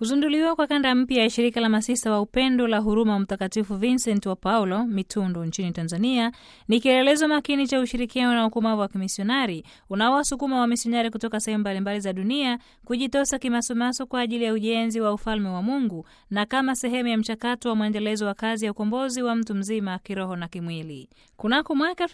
Kuzinduliwa kwa kanda mpya ya shirika la masista wa upendo la huruma wa Mtakatifu Vincent wa Paulo Mitundu nchini Tanzania ni kielelezo makini cha ushirikiano na ukomavu wa kimisionari unaowasukuma wamisionari kutoka sehemu mbalimbali za dunia kujitosa kimasomaso kwa ajili ya ujenzi wa ufalme wa Mungu na kama sehemu ya mchakato wa mwendelezo wa kazi ya ukombozi wa mtu mzima kiroho na kimwili. Kunako mwaka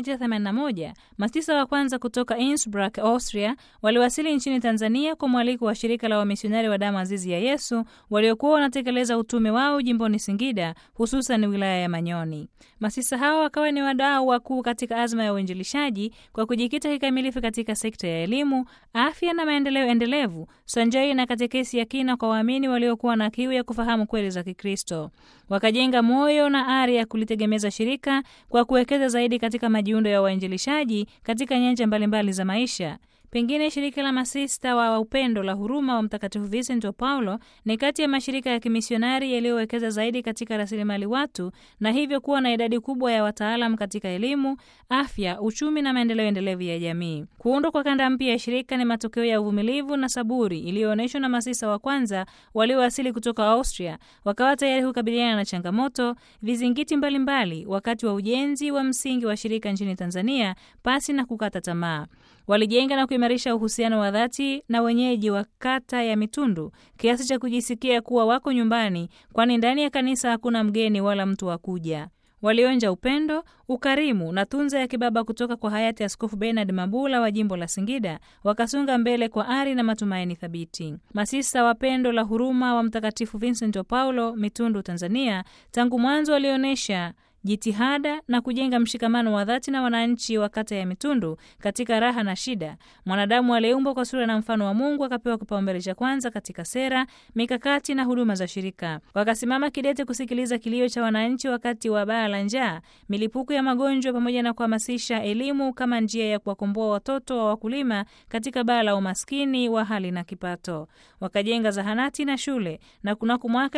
1981 masista wa kwanza kutoka Innsbruck, Austria waliwasili nchini Tanzania kwa mwaliko wa shirika la wamisionari wa damu azizi ya Yesu waliokuwa wanatekeleza utume wao jimboni Singida, hususan wilaya ya Manyoni. Masista hao wakawa ni wadau wakuu katika azma ya uinjilishaji kwa kujikita kikamilifu katika sekta ya elimu, afya na maendeleo endelevu, sanjari na katekesi ya kina kwa waamini waliokuwa na kiu ya kufahamu kweli za Kikristo. Wakajenga moyo na ari ya kulitegemeza shirika kwa kuwekeza zaidi katika majiundo ya wainjilishaji katika nyanja mbalimbali za maisha. Pengine shirika la masista wa upendo la huruma wa Mtakatifu Vincent wa Paulo ni kati ya mashirika ya kimisionari yaliyowekeza zaidi katika rasilimali watu na hivyo kuwa na idadi kubwa ya wataalam katika elimu, afya, uchumi na maendeleo endelevu ya jamii. Kuundwa kwa kanda mpya ya shirika ni matokeo ya uvumilivu na saburi iliyoonyeshwa na masista wa kwanza waliowasili kutoka Austria, wakawa tayari kukabiliana na changamoto, vizingiti mbalimbali mbali, wakati wa ujenzi wa msingi wa shirika nchini Tanzania pasi na kukata tamaa. Walijenga na kuimarisha uhusiano wa dhati na wenyeji wa kata ya Mitundu kiasi cha kujisikia kuwa wako nyumbani, kwani ndani ya kanisa hakuna mgeni wala mtu wa kuja. Walionja upendo, ukarimu na tunza ya kibaba kutoka kwa hayati Askofu Bernard Mabula wa jimbo la Singida, wakasonga mbele kwa ari na matumaini thabiti. Masista wa pendo la huruma wa Mtakatifu Vincent wa Paulo Mitundu, Tanzania, tangu mwanzo walionyesha jitihada na kujenga mshikamano wa dhati na wananchi wa kata ya Mitundu katika raha na shida. Mwanadamu aliyeumbwa kwa sura na mfano wa Mungu akapewa kipaumbele cha kwanza katika sera, mikakati na huduma za shirika. Wakasimama kidete kusikiliza kilio cha wananchi wakati wa baa la njaa, milipuko ya magonjwa, pamoja na kuhamasisha elimu kama njia ya kuwakomboa watoto wa wakulima katika baa la umaskini wa hali na kipato. Wakajenga zahanati na shule, na kunako mwaka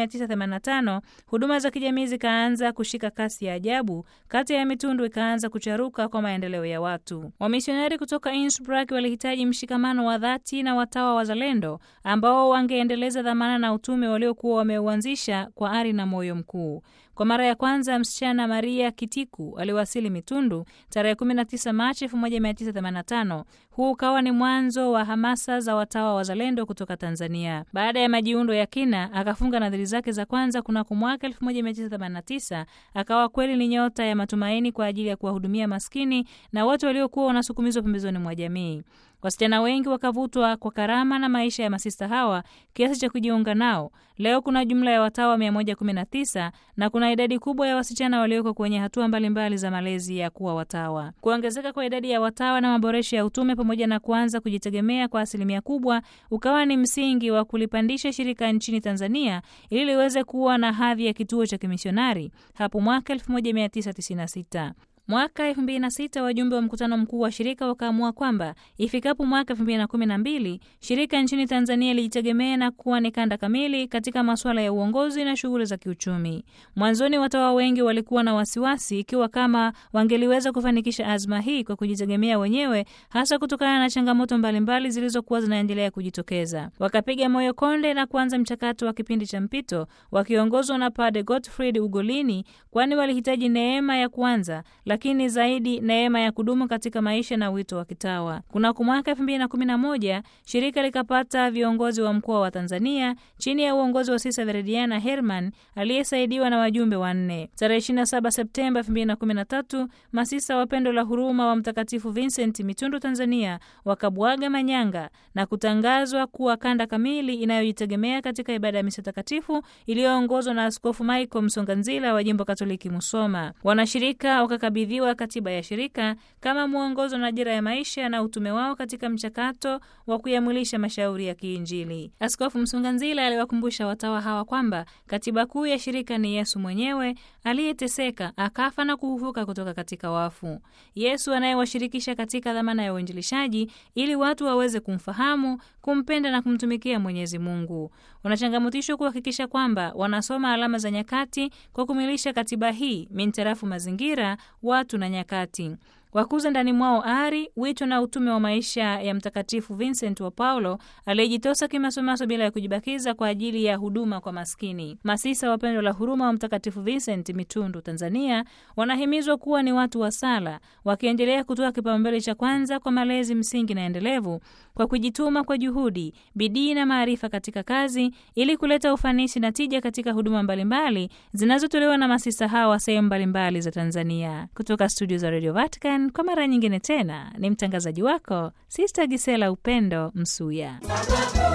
1985 huduma za kijamii zikaanza kushika kasi ya ajabu, kata ya Mitundu ikaanza kucharuka kwa maendeleo ya watu. Wamisionari kutoka Innsbruck walihitaji mshikamano wa dhati na watawa wazalendo ambao wangeendeleza dhamana na utume waliokuwa wameuanzisha kwa ari na moyo mkuu. Kwa mara ya kwanza msichana Maria Kitiku aliwasili Mitundu tarehe 19 Machi 1985. Huu ukawa ni mwanzo wa hamasa za watawa wazalendo kutoka Tanzania. Baada ya majiundo ya kina, akafunga nadhiri zake za kwanza kunako mwaka 1989. Akawa kweli ni nyota ya matumaini kwa ajili ya kuwahudumia maskini na watu waliokuwa wanasukumizwa pembezoni mwa jamii. Wasichana wengi wakavutwa kwa karama na maisha ya masista hawa kiasi cha kujiunga nao. Leo kuna jumla ya watawa 119 na kuna idadi kubwa ya wasichana walioko kwenye hatua mbalimbali za malezi ya kuwa watawa. Kuongezeka kwa idadi ya watawa na maboresho ya utume pamoja na kuanza kujitegemea kwa asilimia kubwa ukawa ni msingi wa kulipandisha shirika nchini Tanzania ili liweze kuwa na hadhi ya kituo cha kimisionari hapo mwaka 1996. Mwaka 2006 wajumbe wa mkutano mkuu wa shirika wakaamua kwamba ifikapo mwaka 2012 shirika nchini Tanzania lijitegemea na kuwa ni kanda kamili katika masuala ya uongozi na shughuli za kiuchumi. Mwanzoni watawa wengi walikuwa na wasiwasi ikiwa kama wangeliweza kufanikisha azma hii kwa kujitegemea wenyewe, hasa kutokana na changamoto mbalimbali zilizokuwa zinaendelea kujitokeza. Wakapiga moyo konde na kuanza mchakato wa kipindi cha mpito wakiongozwa na Padre Gottfried Ugolini, kwani walihitaji neema ya kuanza lakini zaidi neema ya kudumu katika maisha na wito wa kitawa. Kunako mwaka 2011 shirika likapata viongozi wa mkoa wa Tanzania chini ya uongozi wa Sisa Verediana Herman aliyesaidiwa na wajumbe wanne. Tarehe 27 Septemba 2013 masisa wa pendo la huruma wa Mtakatifu Vincent Mitundu Tanzania wakabwaga manyanga na kutangazwa kuwa kanda kamili inayojitegemea katika ibada ya misa takatifu iliyoongozwa na Askofu Michael Msonganzila wa jimbo Katoliki Musoma. Wanashirika wakakabidhi wa katiba ya shirika kama mwongozo na dira ya maisha na utume wao katika mchakato wa kuyamwilisha mashauri ya kiinjili. Askofu Msunganzila aliwakumbusha watawa hawa kwamba katiba kuu ya shirika ni Yesu mwenyewe aliyeteseka, akafa na kufufuka kutoka katika wafu. Yesu anayewashirikisha katika dhamana ya uinjilishaji ili watu waweze kumfahamu, kumpenda na kumtumikia Mwenyezi Mungu. Wanachangamotishwa kuhakikisha kwamba wanasoma alama za nyakati kwa kumilisha katiba hii mintarafu mazingira watu na nyakati. wakuze ndani mwao ari, wito na utume wa maisha ya Mtakatifu Vincent wa Paulo aliyejitosa kimasomaso bila ya kujibakiza kwa ajili ya huduma kwa maskini. Masisa wa Pendo la Huruma wa Mtakatifu Vincent Mitundu, Tanzania, wanahimizwa kuwa ni watu wa sala, wakiendelea kutoa kipaumbele cha kwanza kwa malezi msingi na endelevu kwa kujituma kwa juhudi, bidii na maarifa katika kazi ili kuleta ufanisi na tija katika huduma mbalimbali zinazotolewa na masisa hawa sehemu mbalimbali za Tanzania. Kutoka studio za Radio Vatican kwa mara nyingine tena ni mtangazaji wako Sister Gisela Upendo Msuya.